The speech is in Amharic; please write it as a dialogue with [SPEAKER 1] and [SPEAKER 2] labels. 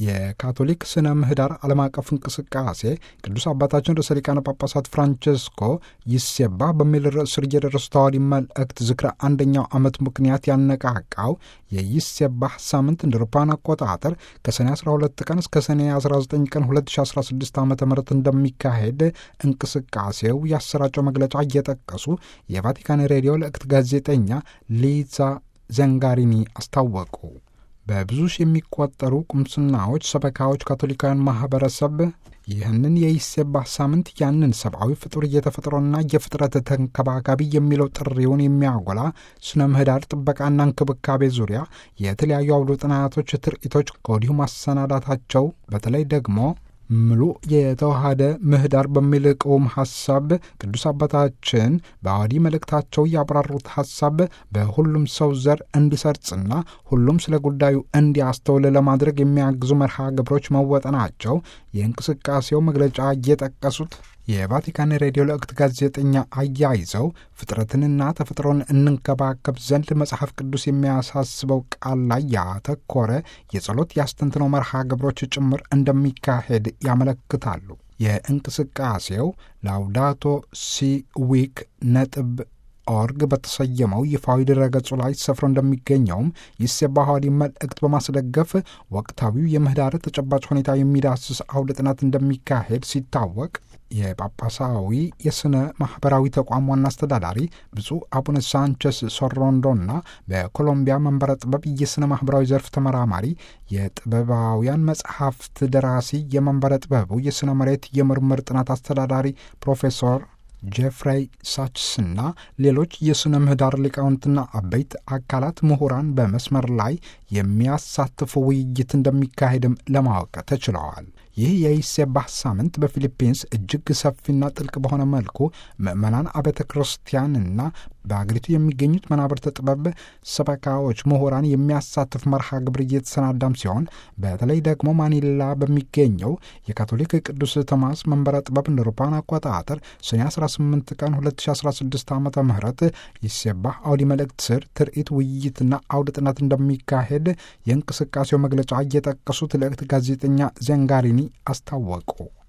[SPEAKER 1] የካቶሊክ ስነ ምህዳር ዓለም አቀፍ እንቅስቃሴ ቅዱስ አባታችን ርዕሰ ሊቃነ ጳጳሳት ፍራንቸስኮ ይሴባ በሚል ርዕስ ስር የደረሱ ተዋዲ መልእክት ዝክረ አንደኛው ዓመት ምክንያት ያነቃቃው የይሴባህ ሳምንት እንደ አውሮፓውያን አቆጣጠር ከሰኔ 12 ቀን እስከ ሰኔ 19 ቀን 2016 ዓ ም እንደሚካሄድ እንቅስቃሴው ያሰራጨው መግለጫ እየጠቀሱ የቫቲካን ሬዲዮ ልእክት ጋዜጠኛ ሊዛ ዘንጋሪኒ አስታወቁ። በብዙ ሺህ የሚቆጠሩ ቁምስናዎች፣ ሰበካዎች፣ ካቶሊካውያን ማህበረሰብ ይህንን የይሴባህ ሳምንት ያንን ሰብአዊ ፍጡር እየተፈጥሮና የፍጥረት ተንከባካቢ የሚለው ጥሪውን የሚያጎላ ስነ ምህዳር ጥበቃና እንክብካቤ ዙሪያ የተለያዩ አውደ ጥናቶች፣ ትርኢቶች ከወዲሁ ማሰናዳታቸው በተለይ ደግሞ ምሉ የተዋሃደ ምህዳር በሚል ቅውም ሐሳብ ቅዱስ አባታችን በአዋዲ መልእክታቸው ያብራሩት ሐሳብ በሁሉም ሰው ዘር እንዲሰርጽና ሁሉም ስለ ጉዳዩ እንዲያስተውል ለማድረግ የሚያግዙ መርሃ ግብሮች መወጠናቸው የእንቅስቃሴው መግለጫ እየጠቀሱት የቫቲካን ሬዲዮ ልእክት ጋዜጠኛ አያይዘው ፍጥረትንና ተፈጥሮን እንንከባከብ ዘንድ መጽሐፍ ቅዱስ የሚያሳስበው ቃል ላይ ያተኮረ የጸሎት ያስተንትነው መርሃ ግብሮች ጭምር እንደሚካሄድ ያመለክታሉ። የእንቅስቃሴው ላውዳቶ ሲ ዊክ ነጥብ ኦርግ በተሰየመው ይፋዊ ድረገጹ ላይ ሰፍሮ እንደሚገኘውም ይሴባህ ሐዋርያዊ መልእክት በማስደገፍ ወቅታዊው የምህዳር ተጨባጭ ሁኔታ የሚዳስስ አውደ ጥናት እንደሚካሄድ ሲታወቅ የጳጳሳዊ የሥነ ማኅበራዊ ተቋም ዋና አስተዳዳሪ ብፁዕ አቡነ ሳንቸስ ሶሮንዶና በኮሎምቢያ መንበረ ጥበብ የሥነ ማኅበራዊ ዘርፍ ተመራማሪ የጥበባውያን መጽሐፍት ደራሲ የመንበረ ጥበቡ የሥነ መሬት የምርምር ጥናት አስተዳዳሪ ፕሮፌሰር ጄፍሬይ ሳችስና ሌሎች የሥነ ምህዳር ሊቃውንትና አበይት አካላት ምሁራን በመስመር ላይ የሚያሳትፉ ውይይት እንደሚካሄድም ለማወቅ ተችለዋል። ይህ የይሴባህ ሳምንት በፊሊፒንስ እጅግ ሰፊና ጥልቅ በሆነ መልኩ ምዕመናን አብያተ ክርስቲያንና በአገሪቱ የሚገኙት መናብርተ ጥበብ ሰበካዎች፣ ምሁራን የሚያሳትፍ መርሃ ግብር እየተሰናዳም ሲሆን በተለይ ደግሞ ማኒላ በሚገኘው የካቶሊክ ቅዱስ ቶማስ መንበረ ጥበብ እንደ አውሮፓውያን አቆጣጠር ሰኔ 18 ቀን 2016 ዓ ም ይሴባህ አውዲ መልእክት ስር ትርኢት፣ ውይይትና አውደ ጥናት እንደሚካሄድ የእንቅስቃሴው መግለጫ እየጠቀሱት ልእክት ጋዜጠኛ ዘንጋሪኒ አስታወቁ።